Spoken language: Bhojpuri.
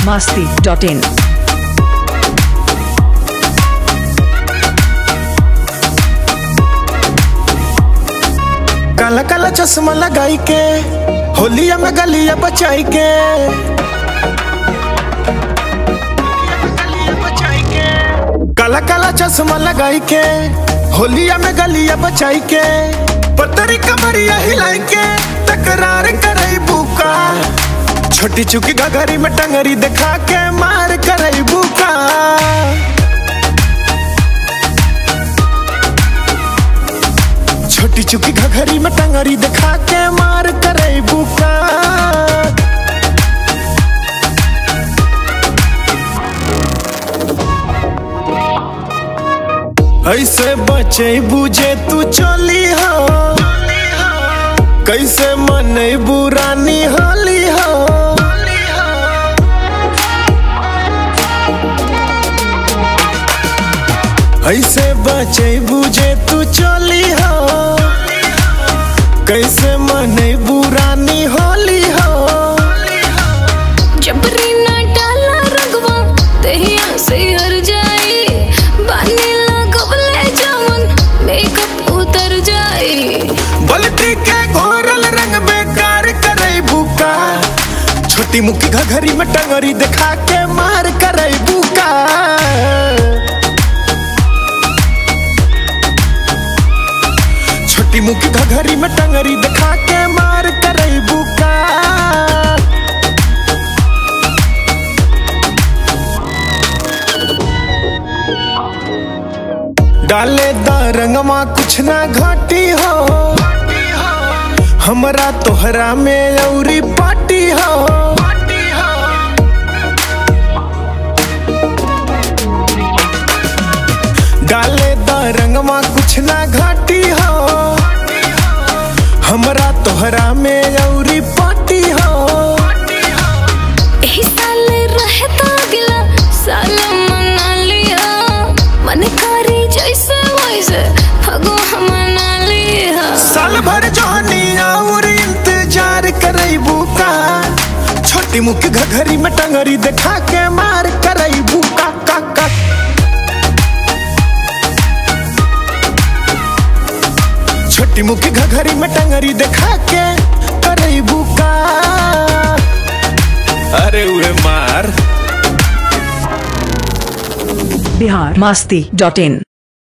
masti.in. काला काला चश्मा लगाई के होलिया में गलिया बचाई के काला काला चश्मा लगाई के होलिया में गलिया बचाई के पतरी कमरिया हिलाई के तकरार करई बुका छोटी चुकी घघरी में टंगरी दिखा के मार करई बुका छोटी चुकी घघरी में टंगरी दिखा के मार करे बुका ऐसे बचे बुझे तू चली हो कैसे मन बुरानी होली हो ऐसे बचे बुझे तू चली हो कैसे मन बुरानी होली हो जबरी ना डाला रंगवा तहिया से हर जाई बानी लगवले जावन मेकअप उतर जाई बल्टी के घोरल रंग बेकार करे बुका छोटी मुखी घघरी में टंगरी दिखा के मार करे बुका छोटी मुखी घघरी में टंगरी दिखा के मार करे बुका डाले दा रंगमा कुछ ना घाटी हो हमरा तोहरा में औरी पाटी हो डाले दा रंगमा कुछ ना घाटी हो हमरा तोहरा में औरी पाटी हो एही साल रहे तो अगला साल मना लिया मन करी जैसे वैसे फगो मना लिया साल भर जहनी और इंतजार करई का छोटी मुख घघरी में टंगरी दिखा के मार करई का का का छोटी मुख घघरी में टंगरी दिखा के करई का अरे उहे मार Bihar masti.in.